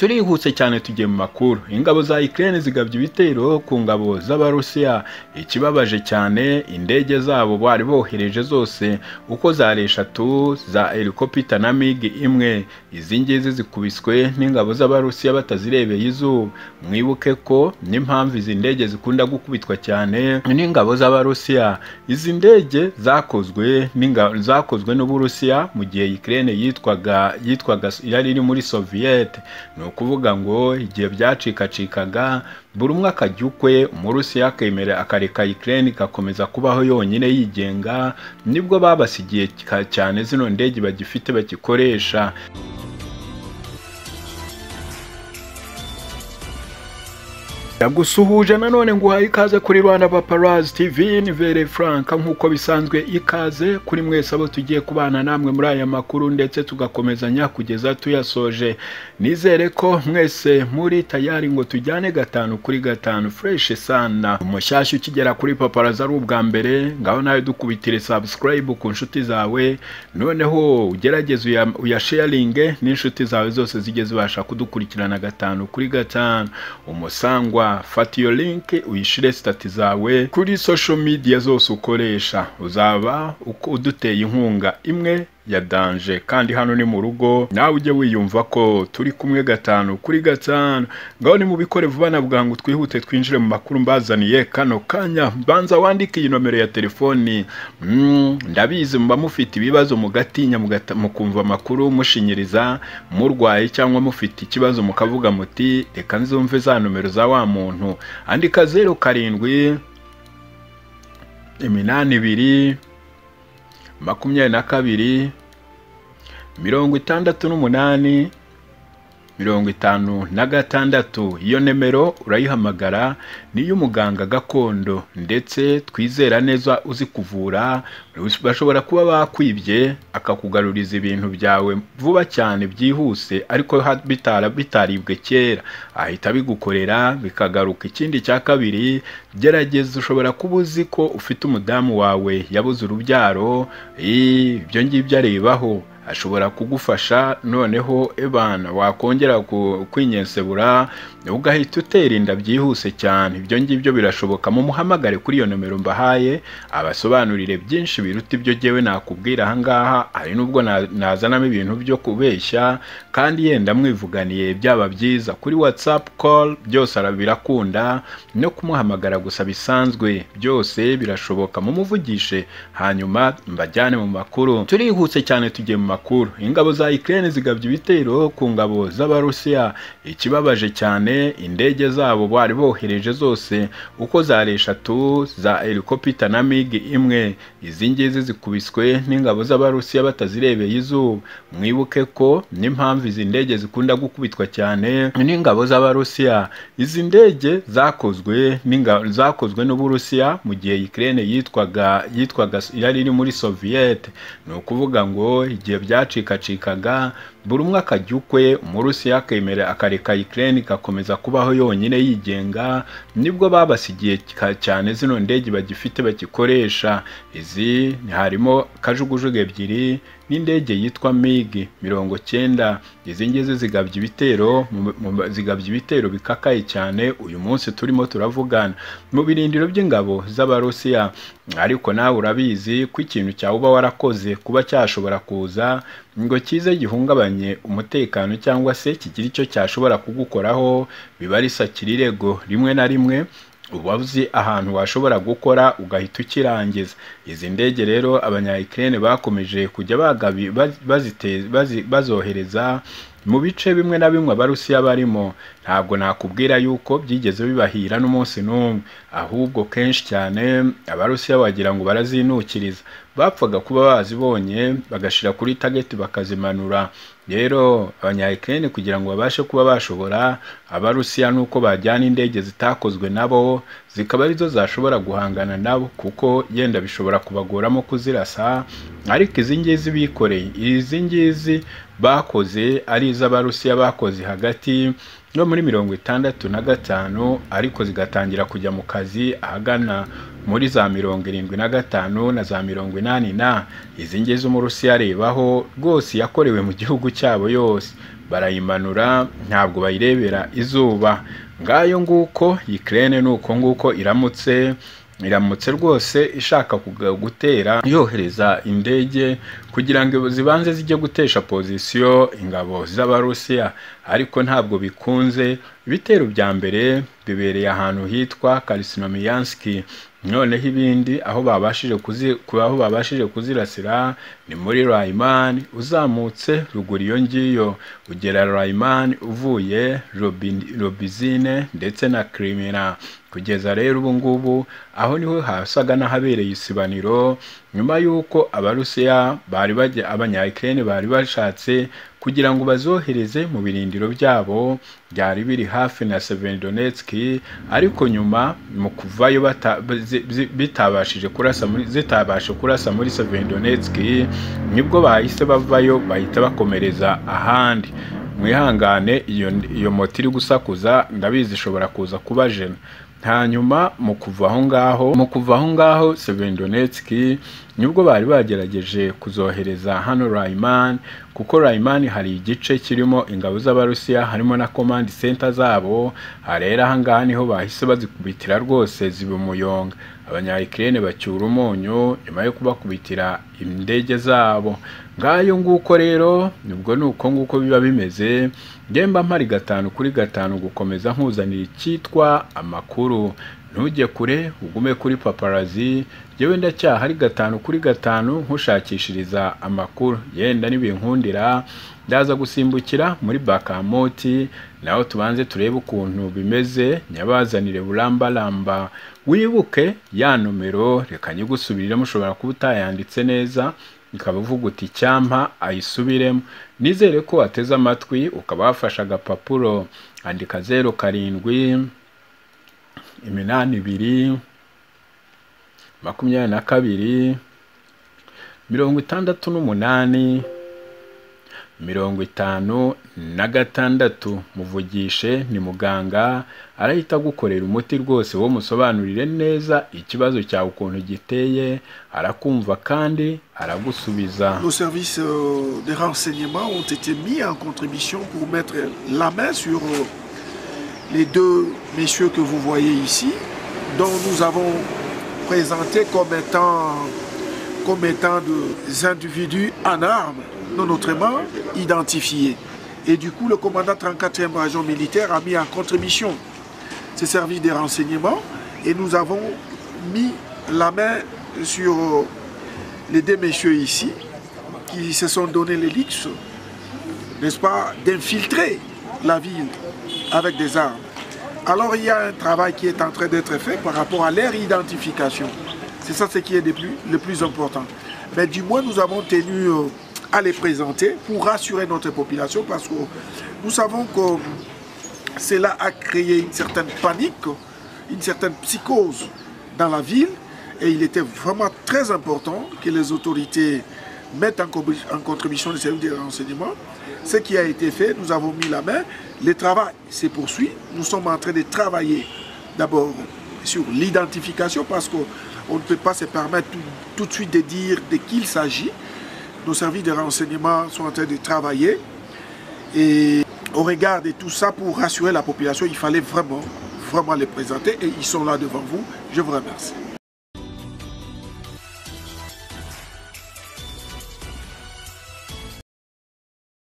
turihuse cyane tugiye mu makuru ingabo za Ukraine zigabye ibitero ku ngabo z'abarusiya ikibabaje cyane indege zabo bari bohereje zose uko zari eshatu za helicopter na mig imwe izi ngizi zikubiswe n'ingabo z'abarusiya batazirebeye izuba mwibuke ko n'impamvu izi ndege zikunda gukubitwa cyane n'ingabo z'abarusiya izi ndege zakozwe n'ingabo zakozwe n'uburusiya mu gihe Ukraine yitwaga yitwaga yari iri muri Soviet ukuvuga ngo igihe byacikacikaga buri umwe akajya ukwe umurusiya akemera akareka Ukraine igakomeza kubaho yonyine yigenga nibwo babasigiye cyane zino ndege bagifite bagikoresha yagusuhuje nanone ngo uhaye ikaze kuri Rwanda Paparazzi TV ni Vere Franka nk'uko bisanzwe ikaze kuri mwese abo tugiye kubana namwe muri aya makuru ndetse tugakomezanya kugeza tuyasoje nizere ko mwese muri tayari ngo tujyane gatanu kuri gatanu fresh sana umushyashya ukigera kuri Paparazzi ari ubwa mbere ngaho nawe dukubitire subscribe ku nshuti zawe noneho ugerageze uyasharinge n'inshuti zawe zose zijye zibasha kudukurikirana gatanu kuri gatanu umusangwa fata iyo linki uyishyire sitati zawe kuri social media zose ukoresha uzaba uduteye inkunga imwe ya danje kandi hano ni mu rugo nawe ujye wiyumva ko turi kumwe gatanu kuri gatanu ngaho ni mu bikore vuba navuga ngo twihute twinjire mu makuru mbazaniye kano kanya banza wandike iyi nomero ya telefoni ndabizi muba mufite ibibazo mugatinya mukumva amakuru mushinyiriza murwaye cyangwa mufite ikibazo mukavuga muti reka nzumve za nomero za wa muntu andika zeru karindwi iminani ibiri makumyabiri na kabiri mirongo itandatu n'umunani mirongo itanu na gatandatu iyo nimero urayihamagara niyo umuganga gakondo ndetse twizera neza uzi kuvura bashobora kuba bakwibye akakugaruriza ibintu byawe vuba cyane byihuse ariko bitara bitaribwe kera ahita bigukorera bikagaruka ikindi cya kabiri gerageza ushobora kuba uzi ko ufite umudamu wawe yabuze urubyaro ibyo ngibyo arebaho ashobora kugufasha noneho ebana wakongera kwinyensebura ugahita utera inda byihuse cyane ibyo ngibyo birashoboka mumuhamagare kuri iyo nomero mbahaye abasobanurire byinshi biruta ibyo ngewe nakubwira ahangaha hari n'ubwo nazanamo ibintu byo kubeshya kandi yenda mwivuganiye byaba byiza kuri whatsapp call byose birakunda no kumuhamagara gusa bisanzwe byose birashoboka mumuvugishe hanyuma mbajyane mu makuru turihuse cyane tugiye mu makuru ingabo za Ukraine zigabye ibitero ku ngabo z'abarusiya ikibabaje cyane indege zabo bari bohereje zose uko zari eshatu za helicopter na mig imwe izi ngizi zikubiswe n'ingabo z'abarusiya batazirebeye izuba mwibuke ko n'impamvu izi ndege zikunda gukubitwa cyane n'ingabo z'abarusiya izi ndege zakozwe zakozwe n'uburusiya mu gihe Ukraine yitwaga yitwaga yari iri muri Soviet ni ukuvuga ngo igihe byacikacikaga buri umwe akajya ukwe umurusiya akemera akareka Ukraine igakomeza kubaho yonyine yigenga nibwo babasigiye cyane zino ndege bagifite bagikoresha izi harimo kajugujugu ebyiri n'indege yitwa migi mirongo cyenda izi ngizi zigabye ibitero zigabye ibitero bikakaye cyane uyu munsi turimo turavugana mu birindiro by'ingabo z'abarusiya ariko nawe urabizi ko ikintu cyawe uba warakoze kuba cyashobora kuza ngo kize gihungabanye umutekano cyangwa se kigira icyo cyashobora kugukoraho biba risakira irego rimwe na rimwe uba uzi ahantu washobora gukora ugahita ukirangiza izi ndege rero abanyayikirere bakomeje kujya bazohereza mu bice bimwe na bimwe abarusiya barimo ntabwo nakubwira yuko byigeze bibahira n'umunsi n'umwe ahubwo kenshi cyane abarusiya wagira ngo barazinukiriza bapfaga kuba bazibonye bagashyira kuri tageti bakazimanura rero abanyayikirere kugira ngo babashe kuba bashobora abarusiya nuko bajyana indege zitakozwe nabo zikaba arizo zashobora guhangana nabo kuko yenda bishobora kubagoramo kuzirasa ariko izi ngizi bikoreye izi ngizi bakoze ari iz'abarusiya bakoze hagati no muri mirongo itandatu na gatanu ariko zigatangira kujya mu kazi ahagana muri za mirongo irindwi na gatanu na za mirongo inani na izi ngizi umurusiya arebaho rwose yakorewe mu gihugu cyabo yose barayimanura ntabwo bayirebera izuba ngayo nguko Ukraine ni uko nguko iramutse iramutse rwose ishaka gutera yohereza indege kugira ngo zibanze zijye gutesha pozisiyo ingabo z'abarusiya ariko ntabwo bikunze ibitero bya mbere bibereye ahantu hitwa karisinomiyanski noneho ibindi aho babashije kuzi aho babashije kuzirasira ni muri rayimani uzamutse ruguru iyo ngiyo ugera rayimani uvuye robizine ndetse na kirimina kugeza rero ubu ngubu aho niho hasaga n'ahabereye isibaniro nyuma y'uko abarusiya bari bajya abanyayikirere bari bashatse kugira ngo bazohereze mu birindiro byabo byari biri hafi na Severodonetski ariko nyuma mu kuvayo bitabashije kurasa muri zitabasha kurasa muri Severodonetski nibwo bahise bavayo bahita bakomereza ahandi mwihangane iyo iyo moto iri gusakuza ndabizi ishobora kuza kuba jena hanyuma mu kuva aho ngaho mu kuva aho ngaho Severodonetski nibwo bari bagerageje kuzohereza hano Rayman kuko Rayman hari igice kirimo ingabo z'abarusiya harimo na command center zabo harera aha ngaha niho bahise bazikubitira rwose ziba umuyonga abanyayikirene bacyura umunyu nyuma yo kubakubitira indege zabo ngayo nguko rero nibwo ni uko nguko biba bimeze ngemba mpari gatanu kuri gatanu gukomeza nkuzanira icyitwa amakuru ntujye kure ugume kuri paparazi yewe ndacyahari gatanu kuri gatanu nkushakishiriza amakuru yenda n'ibinkundira ndaza gusimbukira muri bakamoti naho tubanze turebe ukuntu bimeze nyabazanire burambaramba wibuke ya nomero reka nyigusubirire mushobora kuba utayanditse neza ikaba uvuga uti cyampa ayisubiremo nizere ko wateze amatwi ukaba wafashe agapapuro andika zeru karindwi iminani ibiri makumyabiri na kabiri mirongo itandatu n'umunani mirongo itanu na gatandatu muvugishe ni muganga arahita agukorera umuti rwose wo musobanurire neza ikibazo cyawe ukuntu giteye arakumva kandi aragusubiza Nos services euh, de renseignement ont été mis en contribution pour mettre la main sur euh, les deux messieurs que vous voyez ici, dont nous avons présenté comme étant, comme étant des individus en armes, non autrement identifiés. Et du coup, le commandant 34e région militaire a mis en contribution ses services de renseignement et nous avons mis la main sur euh, les deux messieurs ici qui se sont donné les luxe, n'est-ce pas, d'infiltrer la ville avec des armes. Alors il y a un travail qui est en train d'être fait par rapport à leur identification. C'est ça ce qui est le plus, le plus important. Mais du moins, nous avons tenu euh, à les présenter pour rassurer notre population parce que nous savons que cela a créé une certaine panique, une certaine psychose dans la ville et il était vraiment très important que les autorités mettent en, co- en contribution les services de renseignement. Ce qui a été fait, nous avons mis la main. Le travail se poursuit. Nous sommes en train de travailler d'abord sur l'identification parce qu'on ne peut pas se permettre tout, tout de suite de dire de qui il s'agit. Nos services de renseignement sont en train de travailler et au regard de tout ça pour rassurer la population, il fallait vraiment, vraiment les présenter et ils sont là devant vous. Je vous remercie.